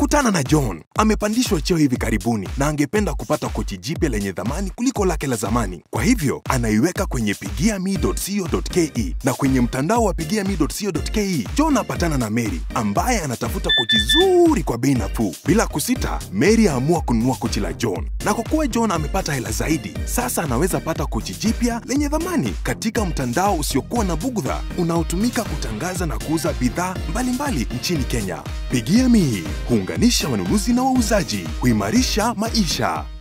Kutana na John. Amepandishwa cheo hivi karibuni na angependa kupata kochi jipya lenye dhamani kuliko lake la zamani. Kwa hivyo anaiweka kwenye pigiame.co.ke na kwenye mtandao wa pigiame.co.ke John apatana na Mary ambaye anatafuta kochi zuri kwa bei nafuu. Bila kusita, Mary aamua kununua kochi la John, na kwa kuwa John amepata hela zaidi, sasa anaweza pata kochi jipya lenye dhamani katika mtandao usiokuwa na bugudha unaotumika kutangaza na kuuza bidhaa mbalimbali nchini Kenya. Pigia Me huunganisha wanunuzi na wauzaji, huimarisha maisha.